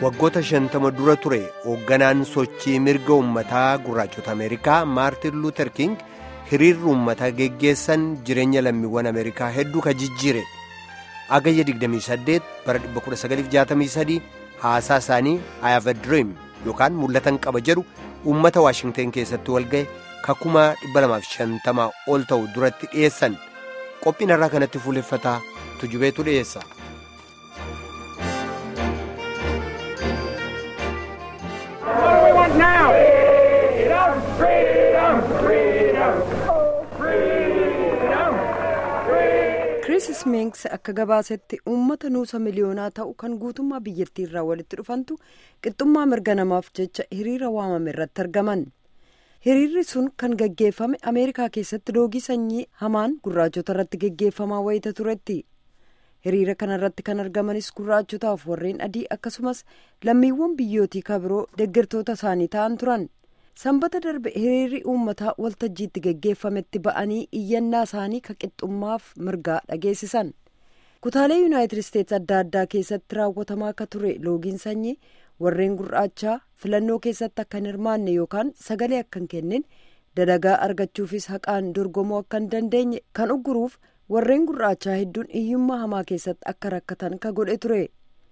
waggoota shantama dura ture hoogganaan sochii mirga uummataa gurraachota ameerikaa maartin luuter king hiriirri uummataa geggeessan jireenya lammiiwwan ameerikaa hedduu ka jijjiire agayya 28 bara 1963 haasaa isaanii i have a dream yookaan mul'atan qaba jedhu uummata waashingteen keessatti walga'e kakuma 250 ol ta'u duratti dhiyeessan qophiin irraa kanatti fuuleffataa tujubeetu dhiyeessa. Chris Sminks akka gabaasetti uummata nuusa miliyoonaa ta'u kan guutummaa biyyattii irraa walitti dhufantu qixxummaa mirga namaaf jecha hiriira waamame irratti argaman. Hiriirri sun kan gaggeeffame Ameerikaa keessatti loogii sanyii hamaan gurraachota irratti gaggeeffamaa wayita turetti. Hiriira kana irratti kan argamanis gurraachotaaf warreen adii akkasumas lammiiwwan biyyootii kabiroo deeggartoota isaanii ta'an turan. sanbata darbe hiriirri uummataa waltajjiitti gaggeeffametti ba'anii iyyannaa isaanii ka qixxummaaf mirgaa dhageessisan kutaalee yuunaayitid isteetsi adda addaa keessatti raawwatamaa akka ture loogiin sanyii warreen gurraachaa filannoo keessatti akka hin hirmaanne yookaan sagalee akka hin kennin dalagaa argachuufis haqaan dorgomuu akka hin dandeenye kan ugguruuf warreen gurraachaa hedduun hiyyummaa hamaa keessatti akka rakkatan ka godhe ture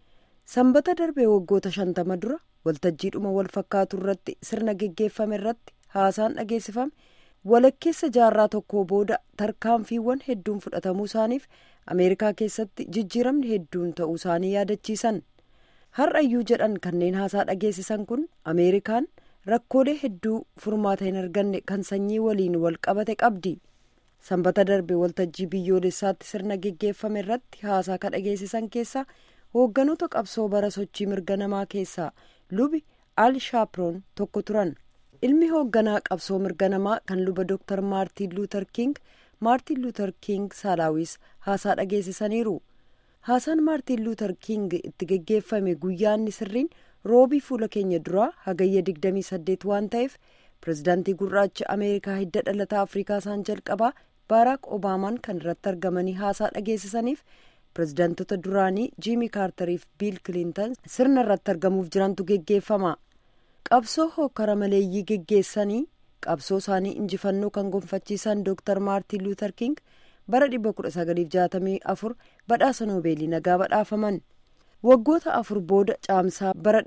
sanbata darbee waggoota shantama dura waltajjiidhuma wal fakkaatu irratti sirna geggeeffame irratti haasaan dhageessifame walakkeessa jaarraa tokkoo booda tarkaanfiiwwan hedduun fudhatamuu isaaniif ameerikaa keessatti jijjiiramni hedduun ta'uu isaanii yaadachiisan har'ayyuu jedhan kanneen haasaa dhageessisan kun ameerikaan rakkoolee hedduu furmaata hin arganne kan sanyii waliin wal qabate qabdi sanbata darbe waltajjii biyyoolessaatti sirna geggeeffame irratti haasaa ka dhageessisan keessaa hoogganoota qabsoo bara sochii mirga namaa keessaa lubi al shaaproon tokko turan ilmi hoogganaa qabsoo mirga namaa kan luba dooktar maartiin luuter king maartiin luuter king saalaawis haasaa dhageessisaniiru haasaan maartiin luuter king itti geggeeffame guyyaanni sirriin roobii fuula keenya duraa hagayya 28 waan ta'eef pirezidaantii gurraacha ameerikaa hidda dhalataa afrikaa isaan jalqabaa baaraak obaamaan kan irratti argamanii haasaa dhageessisaniif pirezidaantota duraanii jiimii kaartariif biil kilintan sirna irratti argamuuf jirantu geggeeffama qabsoo hokkara maleeyyii geggeessanii qabsoo isaanii injifannoo kan gonfachiisan dooktar maartiin luuter king bara 1964 badhaasa noobeelii nagaa badhaafaman waggoota afur booda caamsaa bara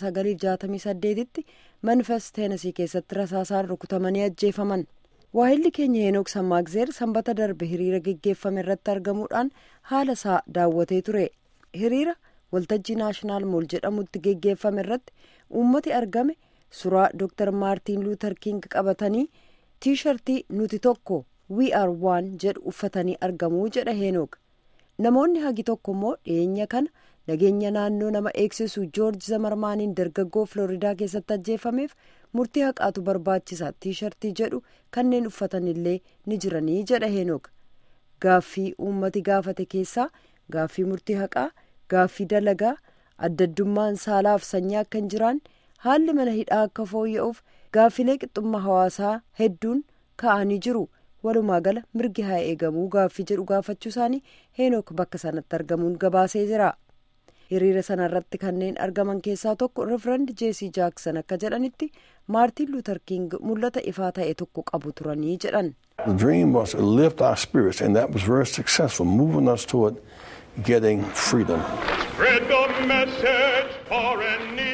1968 tti manifest teenasii keessatti rasaasaan rukutamanii ajjeefaman. waahilli keenya heenook sammaagzeer sanbata darbe hiriira geggeeffame irratti argamuudhaan haala isaa daawwatee ture hiriira waltajjii naashinaal mool jedhamutti geggeeffame irratti uummati argame suuraa dooktar maartiin luuter king qabatanii tiishartii nuti tokko we are one jedhu uffatanii argamuu jedha heenook namoonni hagi tokko immoo dhiyeenya kana nageenya naannoo nama eegsisu joorji zamarmaaniin dargaggoo filooridaa keessatti ajjeefameef murtii haqaatu barbaachisa tiishartii jedhu kanneen uffatan illee ni jiranii jedha heenook gaaffii uummati gaafate keessaa gaaffii murtii haqaa gaaffii dalagaa addaddummaan saalaaf sanyii akka hin jiraan haalli mana hidhaa akka fooyya'uuf gaaffilee qixxummaa hawaasaa hedduun ka'anii jiru walumaa gala mirgi haa eegamuu gaaffii jedhu gaafachuu isaanii heenook bakka sanatti argamuun gabaasee jira. hiriira sana irratti kanneen argaman keessaa tokko reverand jeesii jaaksan akka jedhanitti maartiin luuter king mul'ata ifaa ta'e tokko qabu turanii jedhan. The dream was to lift our spirits and that was very successful moving us toward getting freedom. Spread the message far and near.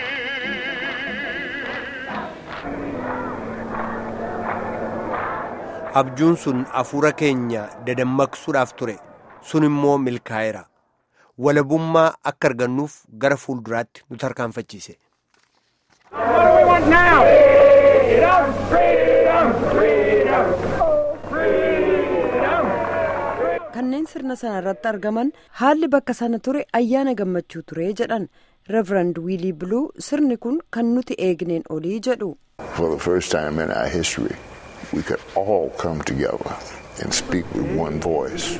abjuun sun hafuura keenya dadammaqsuudhaaf ture sun immoo milkaa'eera. walabummaa akka argannuuf gara fuulduraatti nu tarkaanfachiise. kanneen sirna sana irratti argaman haalli bakka sana ture ayyaana gammachuu ture jedhan reverand wiilii biluu sirni kun kan nuti eegneen olii jedhu. For the first time in our history, we could all come together and speak with one voice.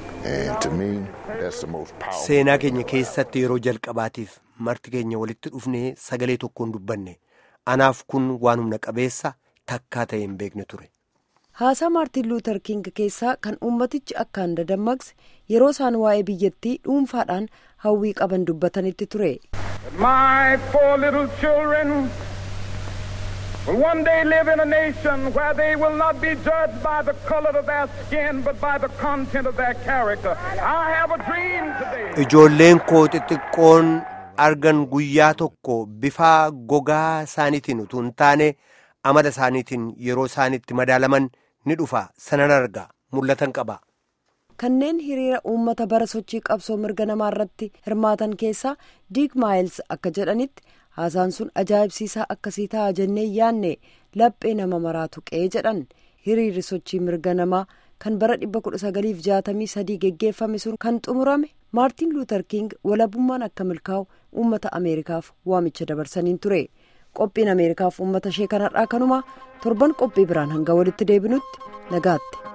seenaa keenya keessatti yeroo jalqabaatiif marti keenya walitti dhufnee sagalee tokkoon dubbanne anaaf kun waan humna qabeessa takkaa ta'e hin beekne ture. haasaa maartiin luuter king keessaa kan uummatichi akkaan dadammaqse yeroo isaan waa'ee biyyattii dhuunfaadhaan hawwii qaban dubbatanitti ture. My four little children will one day live in a nation where they will not be judged by the color of their skin, but by the content of their character. I have a dream today. Ijoolleen koo xixiqqoon argan guyyaa tokko bifa gogaa isaaniitiin utuu hin taane amala isaaniitiin yeroo isaanitti madaalaman ni dhufa sanan arga mul'atan qaba. kanneen hiriira uummata bara sochii qabsoo mirga namaa irratti hirmaatan keessaa diig maayils akka jedhanitti haasaan sun ajaa'ibsiisaa akkasii ta'a jennee yaanne laphee nama maraa tuqee jedhan hiriirri sochii mirga namaa kan bara 1963 geggeeffame sun kan xumurame maartiin luuter king walabummaan akka milkaa'u uummata ameerikaaf waamicha dabarsaniin ture qophiin ameerikaaf uummata ishee kanarraa kanumaa torban qophii biraan hanga walitti deebinutti nagaatti.